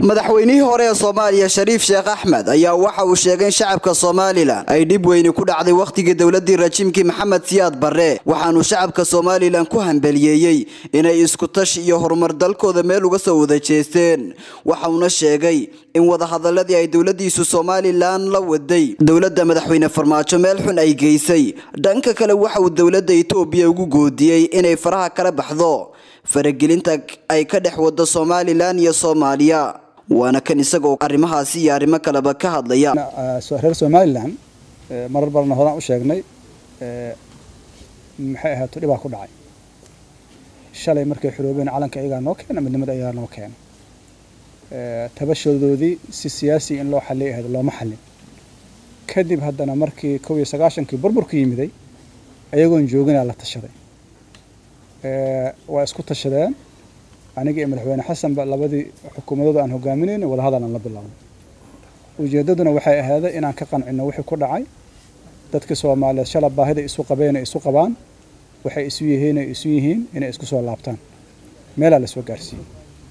madaxweynihii hore ee soomaaliya shariif sheekh axmed ayaa waxa uu sheegay in shacabka somalilan ay dhib weyni ku dhacday wakhtigii dowladii rajiimkii maxamed siyaad barre waxaanuu shacabka somalilan ku hambaliyeeyey inay iskutash iyo horumar dalkooda meel uga soo wada jeesteen waxauna sheegay in wadahadaladii ay dowladiisu somalilan la waday dowladda madaxweyne farmaajo meel xun ay geysay dhanka kale waxa uu dowladda itoobiya ugu goodiyey inay faraha kala baxdo faragelinta ay ka dhex wado somalilan iyo soomaaliya waana kan isagoo arrimahaasi iyo arrimo kaleba ka hadlaya reer somalilan marar badanna horaan u sheegnay maxay ahaato dhibaa ku dhacay shalay markay xoroobeen calanka iyagaa noo keena midnimada iyagaa noo keena tabashoodoodii si siyaasi in loo xalliyay ahayd looma xallin kadib haddana markii kow iyo sagaashankii burburku yimiday ayagoon jooginaa la tashaday waa isku tashadeen aniga iyo madaxweyne xasanba labadii xukuumadooda aan hogaaminayna wadahadal aan la bilownay ujeeddaduna waxay ahaaday inaan ka qancino wixii ku dhacay dadka soomaaliyeed shala baahida isu qabeen ay isu qabaan waxay isu yihiin ay isu yihiin inay isku soo laabtaan meelaa la soo gaarsiiyey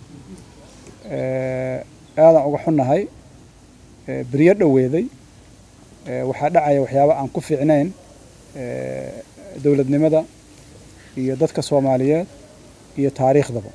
aadaan uga xunnahay beryo dhoweeday waxaa dhacaya waxyaaba aan ku fiicnayn dowladnimada iyo dadka soomaaliyeed iyo taariikhdaba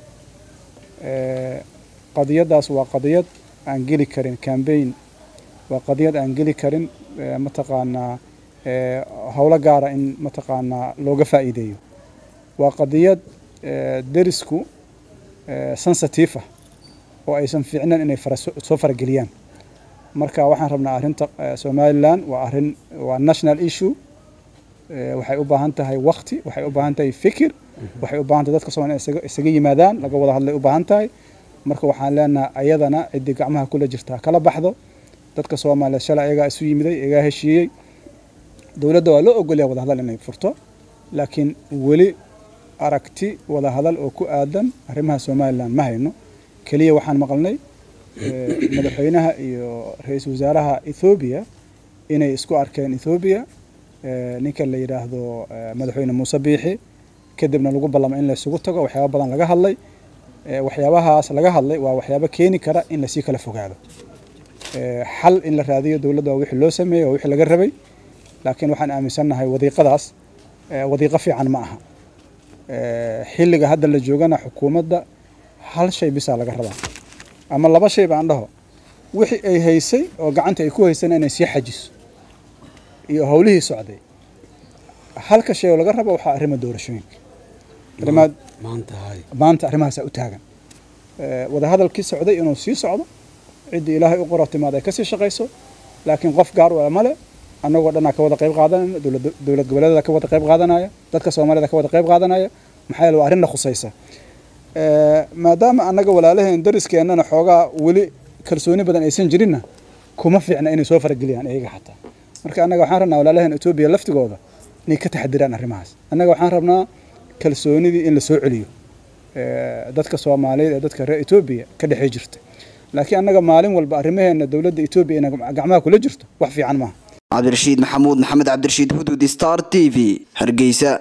qadiyaddaas waa qadiyad aan geli karin cambaign waa qadiyad aan geli karin mataqaanaa howlo gaara in mataqaanaa looga faa'iideeyo waa qadiyad derisku sensitive ah oo aysan fiicnayn inay soo farageliyaan marka waxaan rabnaa arrinta somalilan waa arrin waa national issue waxay u baahan tahay wakti waxay u baahan tahay fikir waxay u baahan tahay dadka somalia isaga yimaadaan laga wada hadlay u baahan tahay marka waxaan leenahay ayadana ciddii gacmaha kula jirtaa kala baxdo dadka soomaaliyeed shalay ayagaa isu yimiday ayagaa heshiiyey dowladda waa loo ogolyaha wadahadal inay furto laakiin weli aragti wadahadal oo ku aadan arrimaha somalilan ma hayno keliya waxaan maqalnay madaxweynaha iyo ra-iisul wasaaraha ethoobiya inay isku arkeen ethoobiya ninka la yidhaahdo madaxweyne muuse biixi kadibna lagu ballamo in laysugu tago waxyaaba badan laga hadlay waxyaabahaas laga hadlay waa waxyaabo keeni kara in lasii kala fogaado xal in la raadiyo dowladda waa wixii loo sameeyey waa wixii laga rabay laakiin waxaan aaminsannahay wadiiqadaas wadiiqo fiican ma aha xilliga hadda la joogana xukuumadda hal shay bisaa laga rabaa ama laba shay baan dhaho wixii ay haysay oo gacanta ay ku haysana inay sii xajiso iyo howlihii socday halka shay oo laga rabo waxaa arrima doorashooyinka arrimaad maanta arrimahaasaa u taagan wadahadalkii socday inuu sii socdo ciddii ilaahay u qoro timaad ay kasii shaqayso laakiin qof gaar u male annagoo dhanaa ka wada qayb qaadanayna dowlad goboleedada ka wada qayb qaadanaya dadka soomaalida ka wada qayb qaadanaya maxaa yeele waa arrinna khusaysa maadaama annaga walaalaheen dariskeenana xoogaa weli kalsooni badan aysan jirinna kuma fiicna inay soo farageliyaan iyaga xataa marka annaga waxaan rabnaa walaalaheen etoobiya laftigooda inay ka taxadiraan arrimahaas annaga waxaan rabnaa kalsoonidii in la soo celiyo dadka soomaaliyeed ee dadka reer etoobiya ka dhexey jirta laakiin annaga maalin walba arrimaheena dowladda etoobiya inay gacmaha kula jirto wax fiican maaha cabdirashiid maxamuud maxamed cabdirashiid hudud star t v hargeysa